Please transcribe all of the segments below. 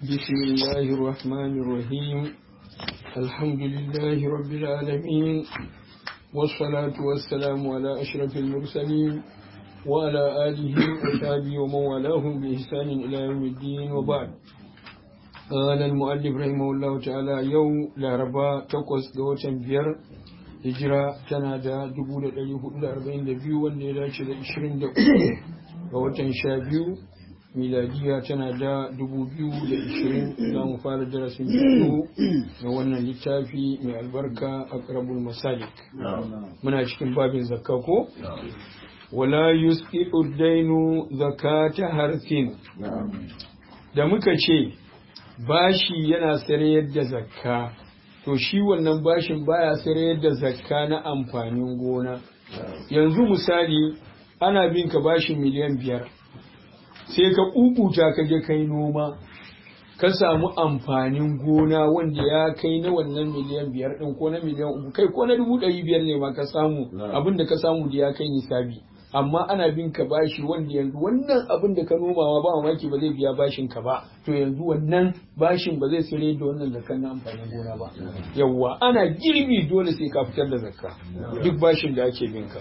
بسم الله الرحمن الرحيم الحمد لله رب العالمين والصلاة والسلام على أشرف المرسلين وعلى آله وصحبه ومن والاهم بإحسان إلى يوم الدين وبعد قال المؤلف رحمه الله تعالى يوم لا ربا تقص دوتا بير hijira tana da 1442 wanda ya dace da 23 ga watan 12 miladiya tana da 2020 za mu fara darasin biyu ga wannan littafi mai albarka a karabul masalik muna cikin babin zakka ko wala yusqitu dainu zakata harfin da muka ce bashi yana sarayar da zakka to shi wannan bashin baya sayar da zakka na amfanin gona yanzu misali ana bin ka bashin miliyan biyar sai ka kukuta ka je kai noma ka samu amfanin gona wanda ya kai na wannan miliyan biyar din ko na miliyan uku kai ko na dubu ɗari biyar ne ma ka samu abin da ka samu da ya kai nisabi amma ana bin ka bashi wanda yanzu wannan abin da ka nomawa ba mamaki ba zai biya bashin ka ba to yanzu wannan bashin ba zai sire da wannan zakkan na amfanin gona ba yawwa ana girbi dole sai ka fitar da zakka duk bashin da ake bin ka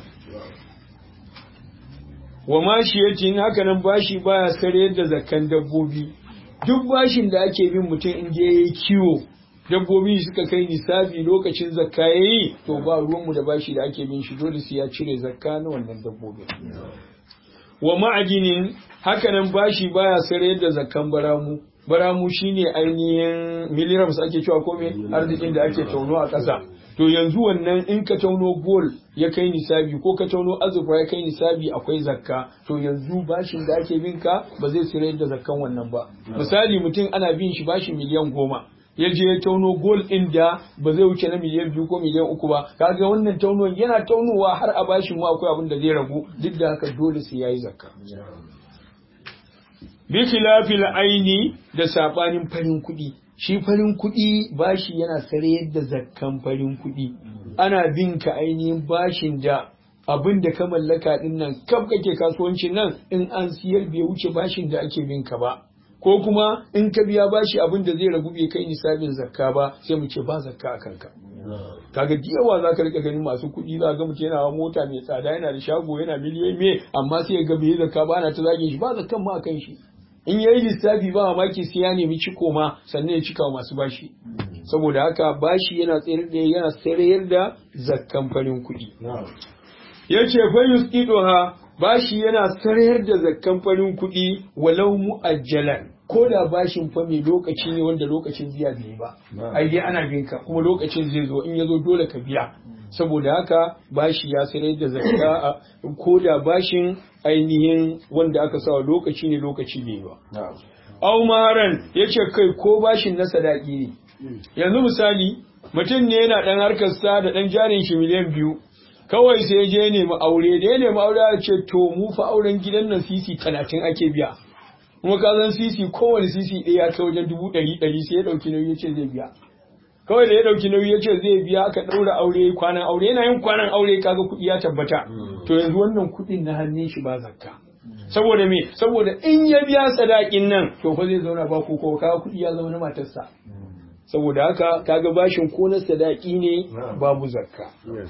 wa mashi yace haka nan bashi baya sare da zakkan dabbobi duk bashin da ake bin mutum in je yayi kiwo dabbobi suka kai nisabi lokacin zakka yayi to ba ruwanmu da bashi da ake bin shi dole sai ya cire zakka na wannan dabbobin wa ma'adinin hakanan bashi baya sare da zakkan baramu baramu shine ainihin milligrams ake cewa ko me arzikin da ake tauno a ƙasa to yanzu wannan in ka tauno gol ya kai nisabi ko ka tauno azurfa ya kai nisabi akwai zakka to yanzu bashin da ake bin ka ba zai sire da zakkan wannan ba misali mutum ana bin shi bashi miliyan goma ya je ya tauno gol ɗin da ba zai wuce na miliyan biyu ko miliyan uku ba kaga wannan tauno yana taunowa har a bashin mu akwai abin da zai ragu duk da haka dole sai yayi zakka bi khilafil aini da sabanin farin kuɗi shi farin kuɗi bashi yana sare yadda zakkan farin kuɗi ana bin ka ainihin bashin da abin da ka mallaka din nan kaf kake kasuwancin nan in an siyar bai wuce bashin da ake bin ka ba ko kuma in ka biya bashi abin da zai ragu bai kai nisabin zakka ba sai mu ce ba zakka a kanka kaga yawa za ka rika ganin masu kuɗi za ga mutum yana mota mai tsada yana da shago yana miliyoyi me amma sai ga bai zakka ba ana ta zagin shi ba zakkan ma akan shi in yayi lissafi ba mamaki sai ya nemi ciko ma sannan ya cika masu bashi saboda haka bashi yana tsayar da yana tsayar da zakkan farin kuɗi yace fa yusqiduha bashi yana sarayar da zakkan farin kuɗi walau mu'ajjalan ko da bashin fa mai lokaci ne wanda lokacin biya bai ba ai dai ana bin ka kuma lokacin zai zo in ya zo dole ka biya saboda haka bashi ya sarayar da zakka ko da bashin ainihin wanda aka sa lokaci ne lokaci bai ba au maharan yace kai ko bashin na sadaki ne yanzu misali mutum ne yana dan harkar sa da dan jarin shi miliyan biyu kawai sai je nemi aure da ya nemi aure ya ce to mu fa auren gidan nan sisi talatin ake biya kuma ka san sisi kowane sisi ɗaya ya kai wajen dubu ɗari ɗari sai ya ɗauki nauyi ya ce zai biya kawai da ya ɗauki nauyi ya ce zai biya aka ɗaura aure kwanan aure yana yin kwanan aure kaga kuɗi ya tabbata to yanzu wannan kuɗin na hannun shi ba zakka saboda me saboda in ya biya sadakin nan to fa zai zauna ba ko kaga kuɗi ya zama na matarsa saboda haka kaga bashin ko na sadaki ne babu zakka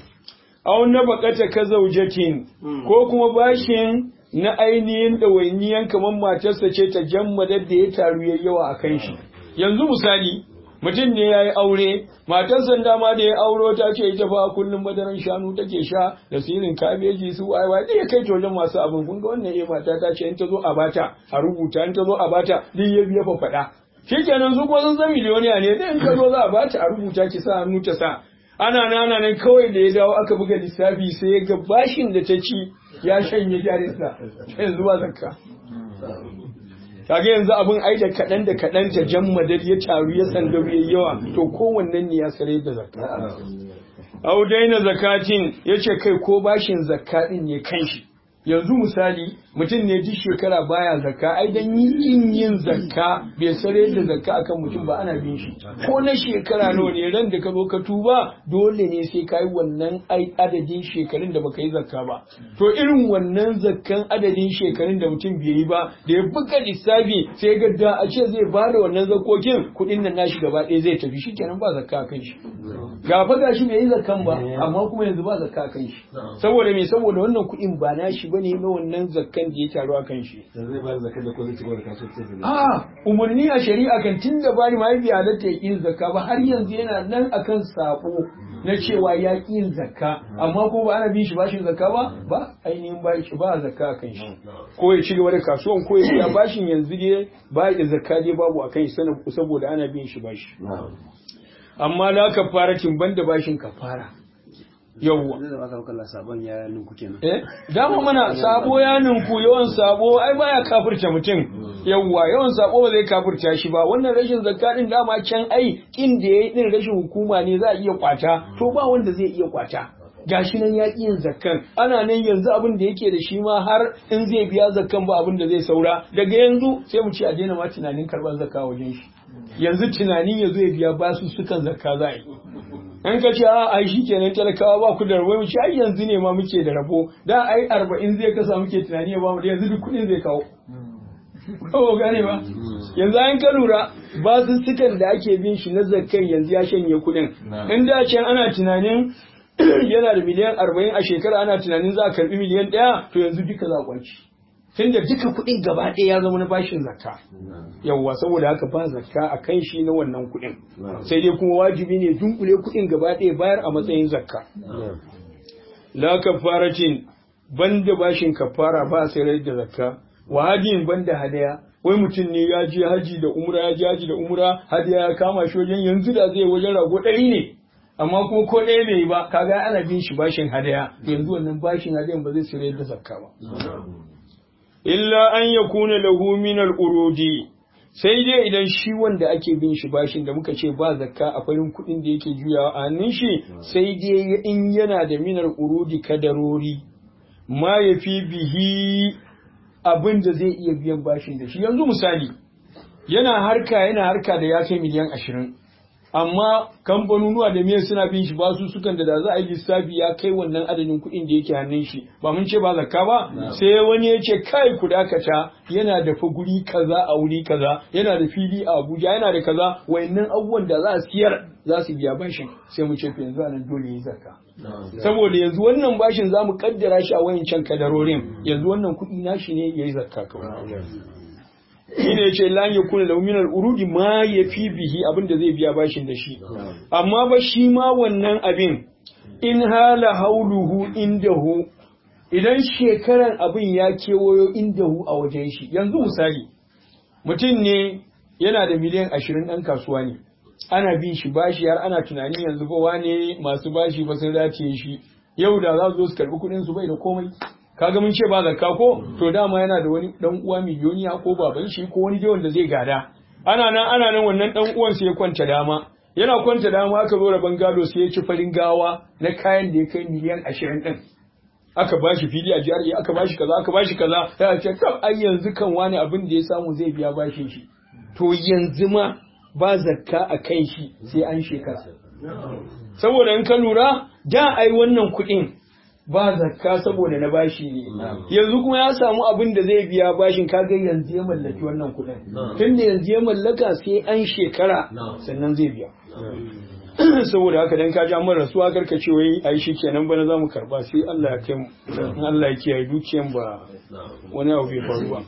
aw na bakata ka zaujatin ko kuma bashin na ainihin ɗawainiyan kamar matarsa ce ta jammadar da ya taru ya yawa a kan shi yanzu misali mutum ne ya yi aure matarsa dama da ya auro ta ce ita fa kullum madaran shanu take sha da sirin kabeji su aiwa da ya kai ta wajen masu abin kun ga wannan eh mata ta ce in ta zo a bata a rubuta in ta zo a bata duk ya biya fa faɗa shikenan su kuma sun san miliyoniya ne da in ta zo za a bata a rubuta ki sa hannu ta sa ana nana nan kawai da ya dawo aka buga lissafi sai ya ga bashin da ta ci ya shanye jarinsa yanzu ba zakka kaga yanzu abin ai da kaɗan da kaɗan ta jan madad ya taru ya sandaru ya yawa to kowannen ne ya sare da zakka au daina zakatin ya ce kai ko bashin zakka ɗin ne kanshi yanzu misali mutum ne duk shekara baya zakka ai dan yin yin zakka bai sare da zakka akan mutum ba ana bin shi ko na shekara nawa ne ran da ka zo ka tuba dole ne sai kai wannan ai adadin shekarun da baka yi zakka ba to irin wannan zakkan adadin shekarun da mutum bai yi ba da ya buga lissafi sai ga da a ce zai bada wannan zakokin kuɗin nan nashi gaba ɗaya zai tafi shikenan ba zakka akan shi ga fa gashi bai yi zakkan ba amma kuma yanzu ba zakka akan shi saboda me saboda wannan kuɗin ba nashi bane na wannan zakkan da ya taru akan shi zai ba zakka da ko zai ci gaba da kasuwanci a umarni a shari'a kan tun da bari ma bai halatta ya yin zakka ba har yanzu yana nan akan sako na cewa ya ƙi yin zakka amma ko ba ana bin shi bashin zakka ba ba ainihin ba shi ba zakka akan shi ko ya ci gaba da kasuwan ko ya biya bashin yanzu dai ba ya zakka dai babu akan shi saboda ana bin shi bashi amma la kafaratin banda bashin kafara yawwa zai zama kan kallon sabon ya ninku kenan eh dama mana sabo ya ninku yawan sabo ai baya kafirta mutum yawwa yawan sabo ba zai kafirta shi ba wannan rashin zakka din dama can ai kin da yayi din rashin hukuma ne za a iya kwata to ba wanda zai iya kwata gashi nan ya yin zakkan ana nan yanzu abin da yake da shi ma har in zai biya zakkan ba abin da zai saura daga yanzu sai mu ce a daina ma tunanin karban zakka wajen shi yanzu tunanin ya zo ya biya basu sukan zakka za a yi an ka ce a ai shikenan talakawa ba ku da rabo mu ce ai yanzu ne ma muke da rabo da ai arba'in zai kasa muke tunani ya bamu da yanzu duk kuɗin zai kawo kawo gane ba yanzu an ka lura basussukan da ake bin shi na zakkan yanzu ya shanye kuɗin in da can ana tunanin yana da miliyan arba'in a shekara ana tunanin za a karɓi miliyan ɗaya to yanzu duka za a kwanci tunda duka kuɗin gaba ɗaya ya zama na bashin zakka yawwa saboda haka ba zakka a kan shi na wannan kuɗin sai dai kuma wajibi ne dunkule kuɗin gaba ɗaya bayar a matsayin zakka la kafaratin banda bashin kafara ba sai da zakka wa hadin banda hadaya wai mutum ne ya je haji da umra ya je haji da umra hadaya ya kama shi wajen yanzu da zai wajen rago ɗari ne amma kuma ko ɗaya bai yi ba kaga ana bin shi bashin hadaya yanzu wannan bashin hadayan ba zai sayar da zakka ba illa an ya kuna lahu min urudi sai dai idan shi wanda ake bin shi bashin da muka ce ba zakka a farin kuɗin da yake juyawa a hannun shi sai dai in yana da minar urudi kadarori ma ya fi bihi abin da zai iya biyan bashin da shi yanzu misali yana harka yana harka da ya kai miliyan ashirin amma kamfanonuwa da miyar suna bin shi basu sukan da da za a yi lissafi ya kai wannan adadin kuɗin da yake hannun shi ba mun ce ba zakka ba sai wani ya ce kai ku dakata yana da fa guri kaza a wuri kaza yana da fili a Abuja yana da kaza wayannan abubuwan da za a siyar za su biya bashin sai mu ce to yanzu anan dole yi zakka saboda yanzu wannan bashin za mu kaddara shi a wayancan kadarorin yanzu wannan kuɗi nashi ne yayi zakka kawai shine yace lan yakuna lahu min al-urudi ma yafi bihi abin da zai biya bashin da shi amma ba shi ma wannan abin in hala hauluhu indahu idan shekaran abin ya kewayo indahu a wajen shi yanzu misali mutum ne yana da miliyan ashirin ɗan kasuwa ne ana bin shi bashi har ana tunanin yanzu ba wane masu bashi ba sun rataye shi yau da za su zo su karɓi kuɗin su bai da komai kaga mun ce ba zakka ko to dama yana da wani dan uwa miliyoniya ko baban shi ko wani dai wanda zai gada ana nan ana nan wannan dan uwan sai ya kwanta dama yana kwanta dama aka zo rabon gado sai ya ci farin gawa na kayan da ya kai miliyan ashirin din aka ba shi fili a jihar aka ba shi kaza aka ba shi kaza ya ce kaf ai yanzu kan wani abin da ya samu zai biya bashin shi to yanzu ma ba zakka a kan shi sai an shekara saboda in ka lura da ai wannan kuɗin ba zakka saboda na bashi ne yanzu kuma ya samu abin da zai biya bashin kaga yanzu ya mallaki wannan kuɗin tunda yanzu ya mallaka sai an shekara sannan zai biya saboda haka dan ka ja mun rasuwa karka ce wai ai shikenan bana zamu karba sai Allah ya kai mu in Allah ya kiyaye dukiyan ba wani abu bai faru ba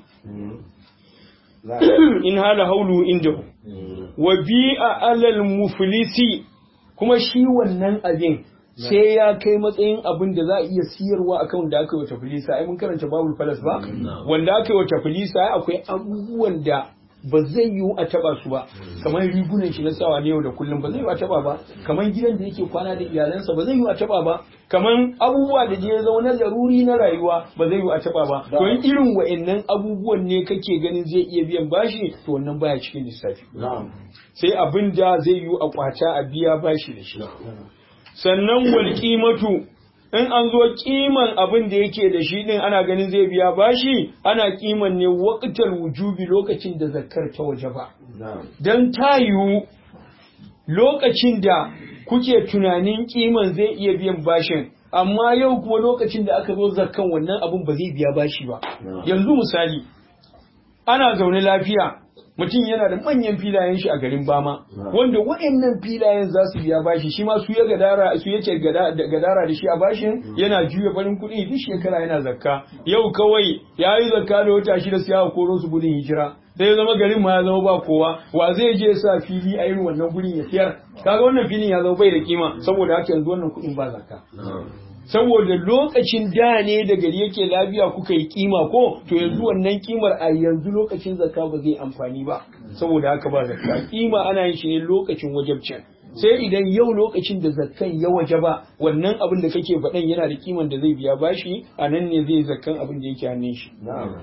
in hala haulu inda wa bi'a alal muflisi kuma shi wannan abin sai ya kai matsayin abin da za a iya siyarwa akan da aka yi wata filisa ai mun karanta babul falas ba wanda aka yi wata filisa akwai abubuwan da ba zai yiwu a taba su ba kamar rigunan shi na sawa na yau da kullum ba zai yiwu a taba ba kamar gidan da yake kwana da iyalansa ba zai yiwu a taba ba kamar abubuwa da je zaune laruri na rayuwa ba zai yiwu a taba ba to in irin wa'annan abubuwan ne kake ganin zai iya biyan bashi to wannan baya cikin lissafi sai abin da zai yiwu a kwata a biya bashi da shi sannan wal qimatu in an zo kiman abin da yake da shi din ana ganin zai biya bashi ana kiman ne waqtal wujubi lokacin da zakkar ta waje ba dan tayu lokacin da kuke tunanin kiman zai iya biyan bashin amma yau kuma lokacin da aka zo zakkan wannan abin ba zai biya bashi ba yanzu misali ana zaune lafiya mutum yana da manyan filayen shi a garin Bama wanda waɗannan filayen za su biya bashi shi ma su ya gadara su yake gadara da shi a bashin yana juya farin kuɗi duk shekara yana zakka yau kawai ya yi zakka da wata shida sai aka koro su gudun hijira sai ya zama garin ma ya zama ba kowa wa zai je sa fili a irin wannan gurin ya siyar kaga wannan filin ya zama bai da kima saboda haka yanzu wannan kuɗin ba zakka saboda lokacin da ne da gari yake lafiya kuka yi kima ko to yanzu wannan kimar a yanzu lokacin zakka ba zai amfani ba saboda haka ba zakka kima ana yin shi ne lokacin wajabcin sai idan yau lokacin da zakkan ya waje ba wannan abin da kake faɗan yana da kiman da zai biya bashi a nan ne zai zakkan abin da yake hannun shi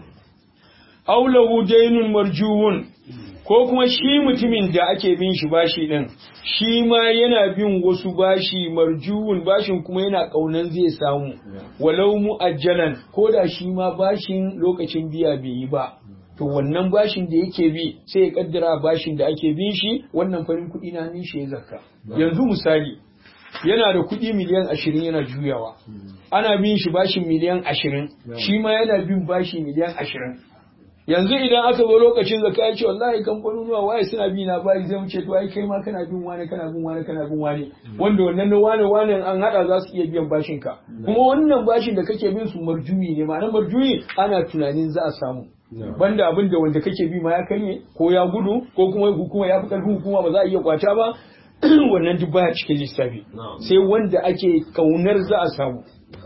aulahu dainun marjuwun ko kuma shi mutumin da ake bin shi bashi din shi ma yana bin wasu bashi marjuwun bashin kuma yana kaunan zai samu walau mu'ajjalan ko da shi ma bashin lokacin biya bai yi ba to wannan bashin da yake bi sai ya kaddara bashin da ake bin shi wannan farin kuɗi na nin shi ya zakka yanzu misali yana da kuɗi miliyan ashirin yana juyawa ana bin shi bashin miliyan ashirin shi ma yana bin bashi miliyan ashirin yanzu idan aka zo lokacin zaka ya ce wallahi kamfanonuwa waye suna bi na bari zai wuce to ai kai ma kana bin wani kana bin wani kana bin wani wanda wannan na wani wani an hada za su iya biyan bashin ka kuma wannan bashin da kake bin su marjuyi ne ma'anar marjuyi ana tunanin za a samu banda abin da wanda kake bi ma ya karye ko ya gudu ko kuma hukuma ya fi karfin hukuma ba za a iya kwata ba wannan duk baya cikin lissafi sai wanda ake kaunar za a samu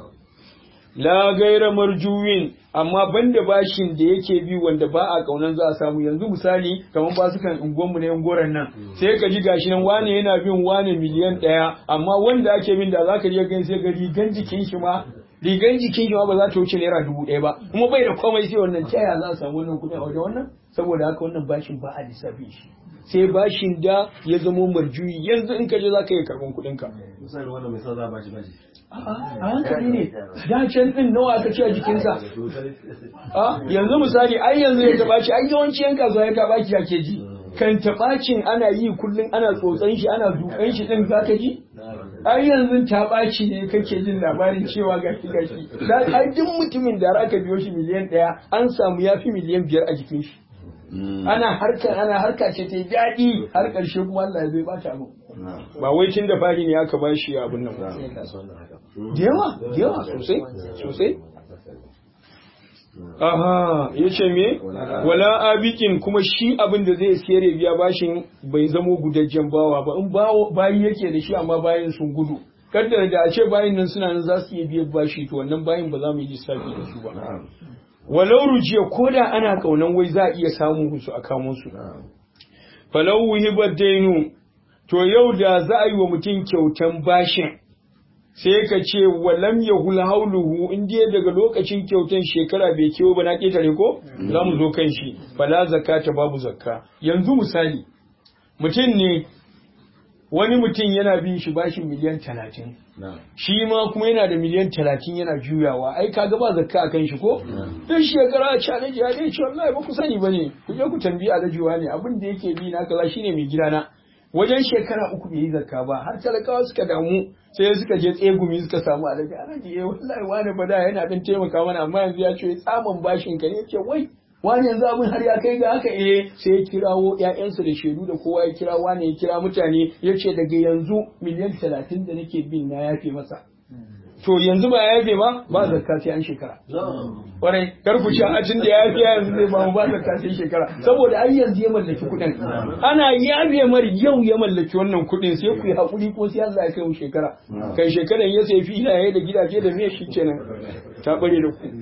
la gaira marjuwin amma banda bashin da yake bi wanda ba a kaunan za a samu yanzu misali kamar ba su kan unguwanmu na yangoran nan sai ka ji gashi nan wane yana bin wane miliyan ɗaya amma wanda ake bin da za ka je gani sai ga rigan jikin shi ma rigan jikin shi ma ba za ta wuce naira dubu ɗaya ba kuma bai da komai sai wannan ta yaya za a samu wannan kuɗin a wajen wannan saboda haka wannan bashin ba a lissafi shi sai bashin da ya zamo marjuyi yanzu in ka je za ka iya karɓan kuɗinka. misali wannan mai sa za a bashi bashi a hankali ne da can din nawa aka ce a jikinsa a yanzu misali ai yanzu ya taba ci ai yawanci yan kasuwa ya taba ki ake ji kan tabacin ana yi kullum ana tsotsan shi ana dukan shi din zaka ji ai yanzu tabaci ne kake jin labarin cewa gashi gashi dan ai duk mutumin da aka biyo shi miliyan ɗaya an samu yafi miliyan biyar a jikin shi ana harka ana harka ce ta daɗi har ƙarshe kuma Allah ya zai bata abu ba wai tun da fari ne aka ba shi abin nan ba da yawa da yawa sosai sosai aha ya ce me wala abikin kuma shi abin da zai siyar ya biya bashin bai zamo gudajjen bawa ba in bayi yake da shi amma bayin sun gudu kaddara da a ce bayin nan suna nan za su iya biyan bashi to wannan bayin ba za mu yi lissafi da su ba walau rujiya ko da ana kaunan wai za a iya samu su a kamo su falau wuhibar dainu to yau da za a yi wa mutum kyautan bashin sai ka ce walam ya hula hauluhu in dai daga lokacin kyautan shekara bai kewa ba na ƙetare ko za mu zo kan shi fala zakata babu zakka yanzu misali mutum ne wani mutum yana bin shi bashin miliyan talatin shi ma kuma yana da miliyan talatin yana juyawa ai kaga ba zakka a kan shi ko duk shekara a cana jiya dai ce wallahi ba ku sani bane ku je ku tambayi alajuwa ne abin da yake bi na kaza shine mai gidana wajen shekara uku bai yi zakka ba har talakawa suka damu sai suka je tsegumi suka samu alaji alaji eh wallahi wani bada yana dan taimaka mana amma yanzu ya ce tsaman bashin ka ne ce wai wani yanzu abin har ya kai ga haka eh sai ya kirawo ƴaƴansa da shaidu da kowa ya kira wani ya kira mutane ya ce daga yanzu miliyan talatin da nake bin na yafe masa to yanzu ba ya yafe ba ba zakka sai an shekara kwarai kar ku ci a cin da ya yafe yanzu zai ba mu ba zakka sai shekara saboda ai yanzu ya mallaki kuɗin ana yafe mar yau ya mallaki wannan kuɗin sai ku yi hakuri ko sai Allah ya kai mu shekara kan shekaran ya sai filaye da gidaje da me shi kenan ta bare da ku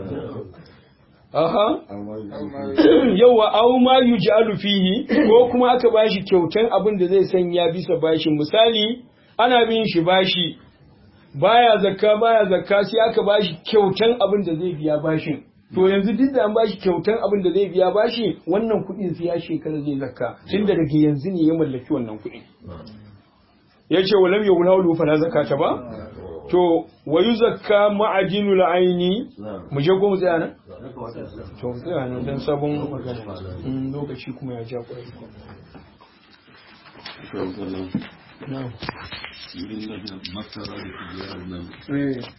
Aha. Yauwa au ma yuj'alu fihi ko kuma aka bashi kyautan abin da zai sanya bisa bashin misali ana bin shi bashi baya zakka baya zakka sai aka bashi kyautan abin da zai biya bashin to yanzu duk da an bashi kyautan abin da zai biya bashi wannan kuɗin sai ya shekara zai zakka tunda daga yanzu ne ya mallaki wannan kuɗin yace walam yawlahu fala zakata ba to wa yuzakka ma'ajinul aini na'am mu je ko mu tsaya nan ya kamata ya tsaya. to mu tsaya nan dan sabon magana Mm, lokaci kuma ya ja kwarai Shawar kallon na'am wurin da masara da kujerar nan eh